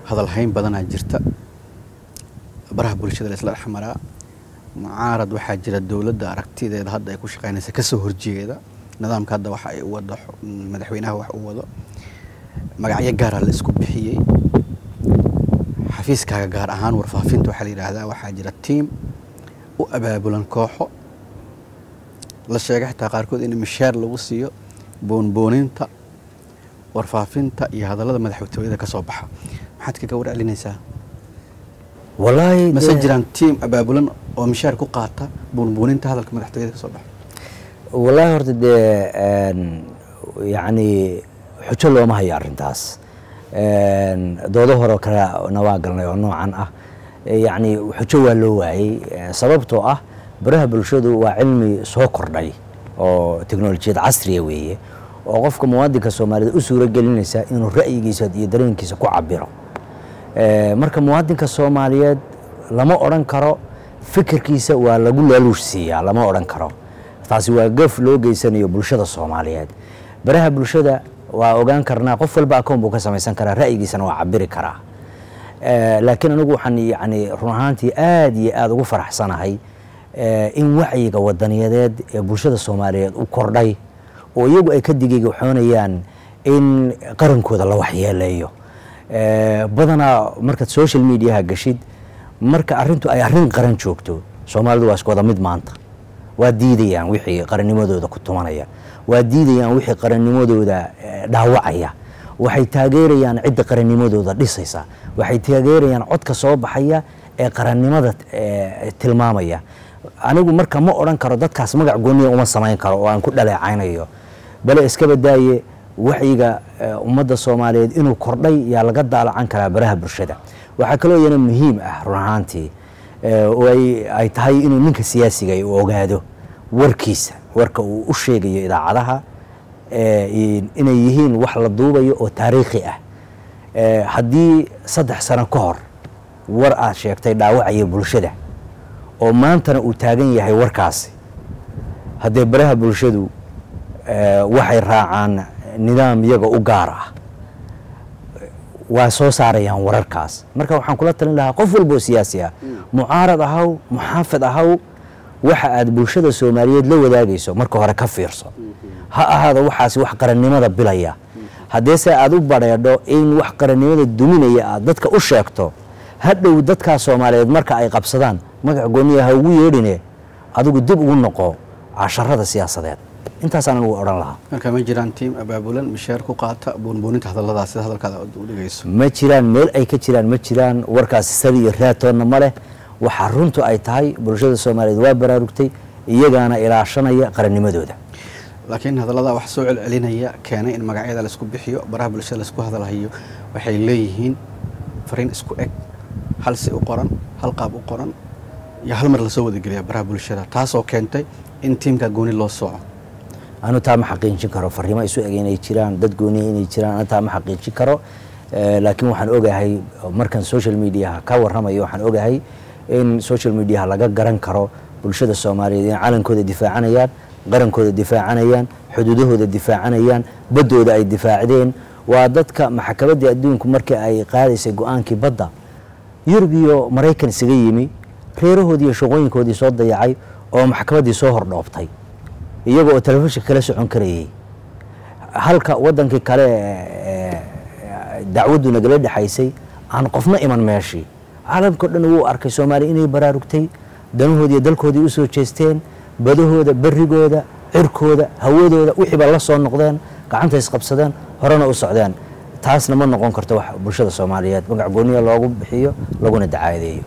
hadalhayn badanaa jirta baraha bulshada la isla dhex maraa mucaarad waxaa jira dowladda aragtideeda hadda ay ku shaqeynaysa kasoo horjeeda nidaamka hadda waxa ay u wado madaxweynaha wax u wado magacyo gaara la isku bixiyey xafiiskaaga gaar ahaan warfaafinta waxaa la yidhaahdaa waxaa jira tiim u abaabulan kooxo la sheegay xitaa qaarkood in mishaar lagu siiyo boonbooninta warfaafinta iyo hadallada madaxtooyada ka soo baxa maxaad kaga warcelinaysaa wallaahi mase dee- jiraan tiim abaabulan oo mishaar ku qaata boonbooninta hadalka madaxtooyada ka soo baxa wallaahi horta dee een, yacni xujo looma hayo arrintaas Een, doodo horeo kalena waa galnay oo noocan ah E, yacni xujo waa loo waayey E, sababtoo ah baraha bulshadu waa cilmi soo kordhay oo teknolojiyad casriya weeye oo qofka muwaadinka soomaaliyed u suuro gelinaysa inuu ra'yigiisa iyo dareenkiisa ku cabiro E, marka muwaadinka soomaaliyeed lama odhan karo fikirkiisa waa lagu laaluush siiyaa lama odhan karo taasi waa gaf loo geysanayo bulshada soomaaliyeed baraha bulshada waa ogaan karnaa qof walba akoon buu ka samaysan karaa ra'yigiisana waa cabiri karaa Eh, laakiin anigu waxaan yani run ahaantii aad iyo aad ugu faraxsanahay eh, in wacyiga wadaniyadeed ee bulshada soomaaliyeed u kordhay oo iyagu ay ka digigaxoonayaan in qarankooda la waxyeeleeyo Eh, badanaa markaad social mediaha gashid marka arintu ay arrin qaran joogto soomaalidu waa isku wada mid maanta waa diidayaan wixii qarannimadooda ku tumanaya waa diidayaan wixii qarannimadooda eh, dhaawacaya waxay taageerayaan cidda qarannimadooda dhisaysa waxay taageerayaan codka soo baxaya ee qarannimada eh, tilmaamaya anigu marka ma odhan karo dadkaas magac gooniya uma samayn karo oo aan ku dhaleecaynayo bale iska badaaye wacyiga eh, ummadda soomaaliyeed inuu kordhay yaa laga daalacan karaa baraha bulshada waxaa kaloo iyana muhiim ah run ahaantii eh, oo ay ay tahay inuu ninka siyaasiga uu ogaado warkiisa warka uu u sheegayo idaacadaha eh, in- inay yihiin wax la duubayo oo taariikhi ah Eh, haddii saddex sano ka hor war aad sheegtay dhaawacaya bulshada oo maantana uu taagan yahay warkaasi haddee baraha bulshadu eh, waxay raacaan nidaam iyaga u gaar ah waa soo saarayaan wararkaas marka waxaan kula talin lahaa qof walba oo siyaasi ah mucaarad ahaw muxaafid ahaw waxa aad bulshada soomaaliyeed la wadaagayso marka hore ka fiirso ha ahaado waxaasi wax qarannimada bilaya haddeese aad u badheedho in wax qarannimada duminaya aad dadka u sheegto hadhow dadkaa soomaaliyeed marka ay qabsadaan magac gooniya ha ugu yeedhine adigu dib ugu noqo casharada siyaasadeed intaasaan anigu odhan lahaa marka ma jiraan tiim abaabulan mishaar ku qaata boonbooninta hadalladaas sida hadalkaada u dhigayso ma jiraan meel ay ka jiraan ma jiraan warkaasi sadi iyo raatoonna ma leh waxaa runtu ay tahay bulshada soomaaliyeed waa baraarugtay iyagaana ilaashanaya qarannimadooda laakiin hadallada wax soo celcelinaya keenay in magacyada laisku bixiyo baraha bulshada laisku hadalhayo waxay leeyihiin fariin isku eg hal si u qoran hal qaab u qoran iyo hal mar lasoo wadageliya baraha bulshada taasoo keentay in tiimka gooni loo sooco anu taa ma xaqiijin karo fariimo isu eg inay jiraan dad gooniya inay jiraan anu taa ma xaqiijin karo Eh, laakiin waxaan ogahay markan social mediaha ka warramayo waxaan ogahay in social mediaha laga garan karo bulshada soomaaliyeed in calankooda difaacanayaan qarankooda difaacanayaan xuduudahooda difaacanayaan baddooda ay difaacdeen waa dadka maxkamaddii adduunku markii ay qaadaysay go-aankii badda yurub iyo maraykan isaga yimi reerahoodii iyo shaqooyinkoodii soo dayacay oo maxkamaddii soo hordhoobtay iyaga oo telefishinka kala socon karayay halka wadankii kale ee, ee, dacwaddu nagala dhexaysay aan qofna iman meeshii caalamkao dhan wuu arkay soomaaliya inay baraarugtay danahoodii iyo dalkoodii u soo jeesteen badahooda berigooda cirkooda hawadooda wixiiba la soo noqdeen gacanta isqabsadeen horena u socdeen taasna ma noqon karto wax bulshada soomaaliyeed magac gooniya loogu bixiyo laguna dacaadeeyo